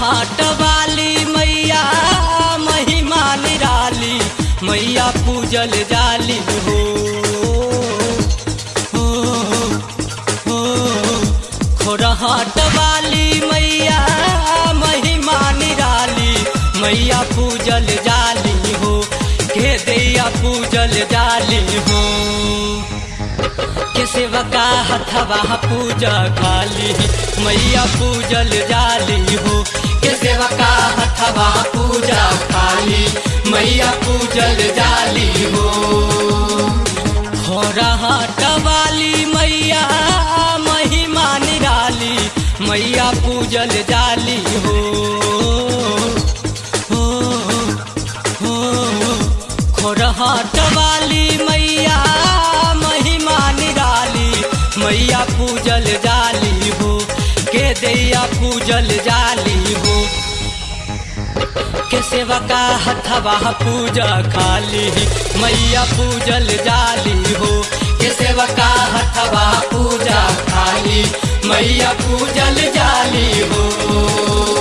हाट वाली मैया महिमा निराली मैया पूजल जाली हो हो, हो, खोरहाट वाली मैया महिमा निराली मैया पूजल जाली हो के दैया पूजल जाली हो के सेवका हथवा पूजा खाली मैया पूजल जाली हो के सेवका हथवा पूजा खाली मैया पूजल जाली हो खोरहाट वाली मैया महिमा निराली मैया पूजल जाली हो हो, हो, खोरहाट वाली मैया महिमा निराली मैया पूजल जाली हो के दैया पूजल जाली हो के सेवका हथवा पूजा खाली मैया पूजल जाली हो के सेवका हथवा पूजा खाली मैया पूजल जाली हो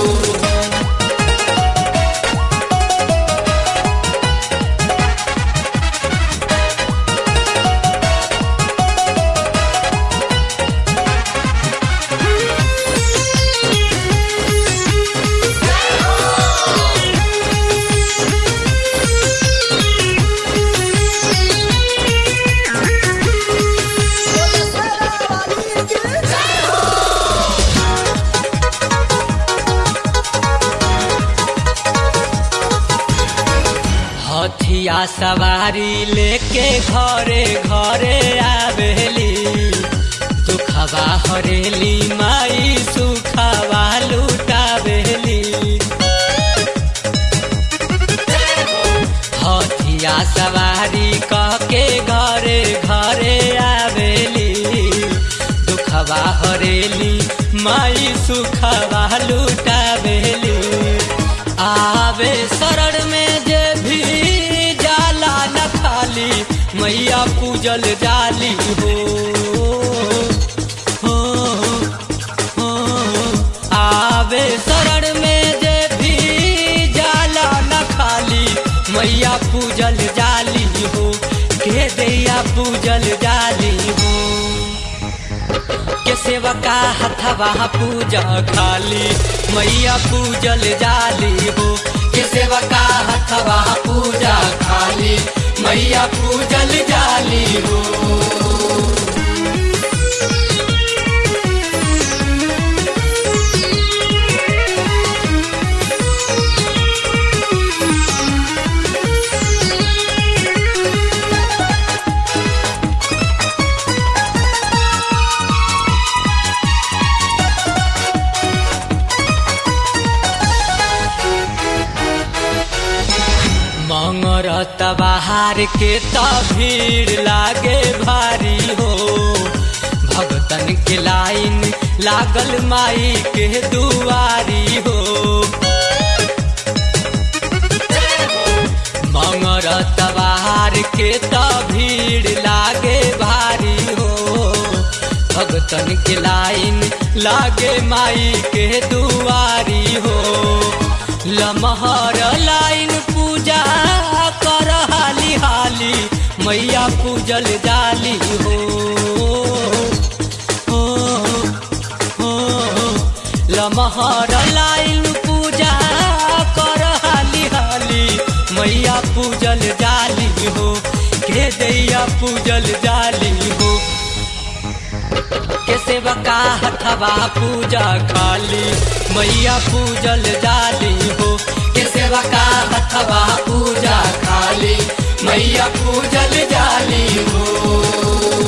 हथिया सवारी लेके घरे घरे आवेली दुखवा हरेली माई सुखवा लुटावेली हथिया सवारी कह के घरे घरे आवेली दुखवा हरेली माई सुखवा लुटावेली आवे शरण में जे भी जाला न खाली मैया पूजल जाली हो हो, हो, आवे शरण में जे भी जाला न खाली मैया पूजल जाली हो के दैया पूजल जाली हो के सेवका हथवा पूजा खाली मैया पूजल जाली हो के सेवका हथवा पूजा खाली मैया पूजल जाली हो मंगरत बाहर के त भीड़ लागे भारी हो भगतन के लाइन लागल माई के दुआरी हो मंगरत बाहर के त भीड़ लागे भारी हो भगतन के लाइन लागे माई के दुआरी हो लमहर लाइन पूजा कर हाली हाली मैया पूजल जाली हो हो, हो, लमहर लाइन पूजा कर हाली हाली मैया पूजल जाली हो के दैया पूजल जाली हो के सेवका हथवा पूजा खाली मैया पूजल जाली हो के सेवका हथवा पूजा खाली मैया पूजल जाली हो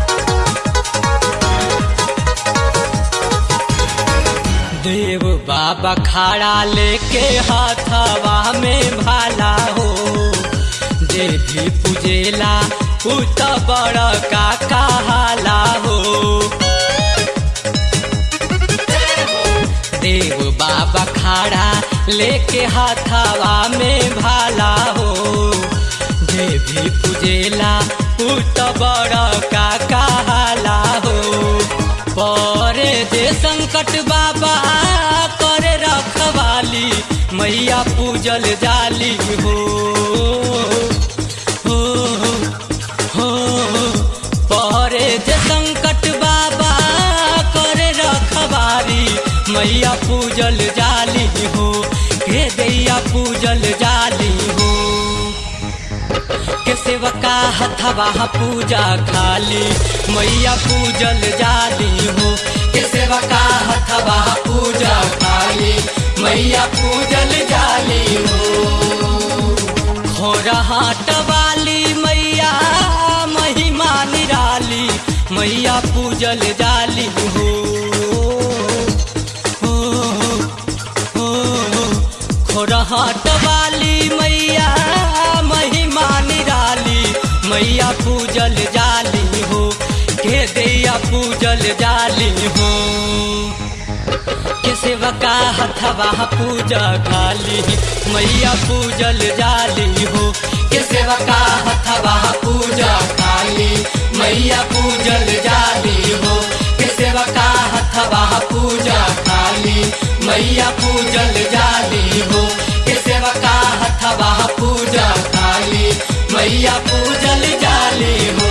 देव बा बाबा खाड़ा लेके हाथवा में भाला हो जे भी पूजेला उ त बड़ का कहाला हो देव बाबा खाड़ा लेके हाथवा में भाला हो जे भी पूजेला उ त बड़ का कहाला हो परे जे संकट बाबा करे रखवाली मैया पूजल जाली हो हो हो परे जे संकट बाबा करे रखवारी मैया पूजल जाली हो के दैया पूजल जाली हो के सेवका हथवा पूजा खाली मैया पूजल जाली हो के सेवका हथवा पूजा खाली मैया पूजल जाली हो खोरहाट वाली मैया महिमा निराली मैया पूजल जाली हो हो, हो, खोरहाट वाली मैया महिमा निराली मैया पूजल जाली हो के दैया पूजल जाली हो के सेवका हथवा पूजा खाली मैया पूजल जाली हो के सेवका हथवा पूजा खाली मैया पूजल जाली हो के सेवका हथवा पूजा खाली मैया पूजल जाली हो के सेवका हथवा पूजा खाली मैया पूजल जाली हो